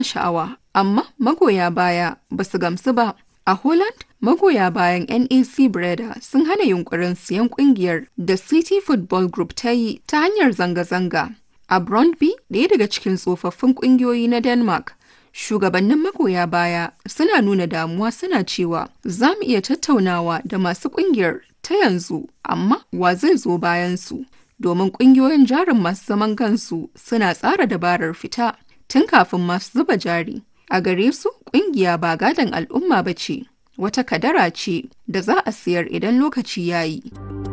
sha'awa, amma magoya baya ba su gamsu ba. A Holland, magoya bayan NAC Breda sun hana yunkurin siyan kungiyar da City Football Group ta yi ta hanyar zanga-zanga. A Brøndby, ɗaya daga cikin tsofaffin ƙungiyoyi na Denmark, shugabannin magoya baya suna nuna damuwa suna cewa za mu iya tattaunawa da masu ƙungiyar ta yanzu, amma wa zai zo bayan su? Domin ƙungiyoyin jarin masu zaman kansu suna tsara dabarar fita tun kafin masu zuba jari. A gare su, ƙungiya ba gadon al'umma ba ce, wata kadara ce da za a siyar idan lokaci ya yi.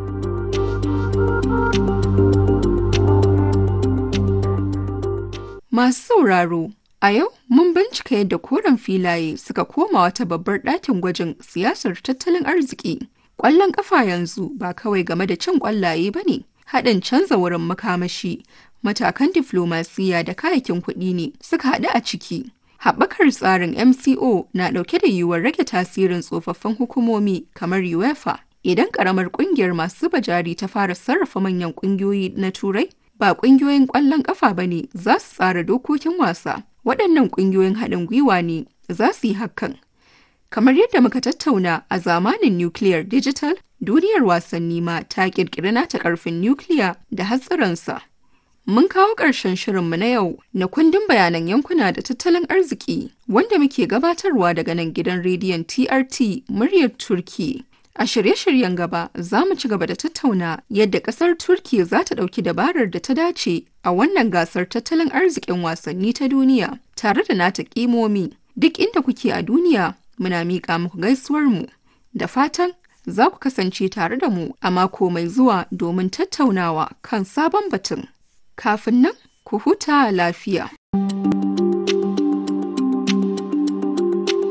Masu sauraro, a yau mun bincika yadda koren filaye suka koma wata babbar ɗakin gwajin siyasar tattalin arziki. Ƙwallon ƙafa yanzu ba kawai game da cin ƙwallaye ba ne, haɗin canza wurin makamashi, matakan diflomasiyya da kayakin kuɗi ne suka haɗu a ciki. Haɓakar tsarin MCO na ɗauke da yiwuwar rage tasirin tsofaffin hukumomi kamar UEFA. Idan ƙaramar ƙungiyar masu zuba jari ta fara sarrafa manyan ƙungiyoyi na Turai, ba ƙungiyoyin ƙwallon ƙafa ba ne za su tsara dokokin wasa. Waɗannan ƙungiyoyin haɗin gwiwa ne za su yi hakan. Kamar yadda muka tattauna a zamanin Nuclear Digital, duniyar wasanni ma ta ƙirƙiri nata ƙarfin nukiliya da hatsarinsa. Mun kawo ƙarshen shirinmu na yau na kundin bayanan yankuna da tattalin arziki wanda muke gabatarwa daga nan gidan rediyon TRT muryar Turki. A shirye-shiryen gaba za mu ci gaba da tattauna yadda ƙasar Turki za ta ɗauki dabarar da ta dace a wannan gasar tattalin arzikin wasanni ta duniya tare da nata ƙimomi. Duk inda kuke a duniya muna miƙa muku gaisuwarmu da fatan za ku kasance tare da mu a mako mai zuwa domin tattaunawa kan sabon batun. Kafin nan, ku huta lafiya.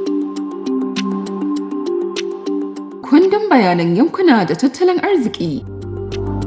Kundin bayanan yankuna da tattalin arziki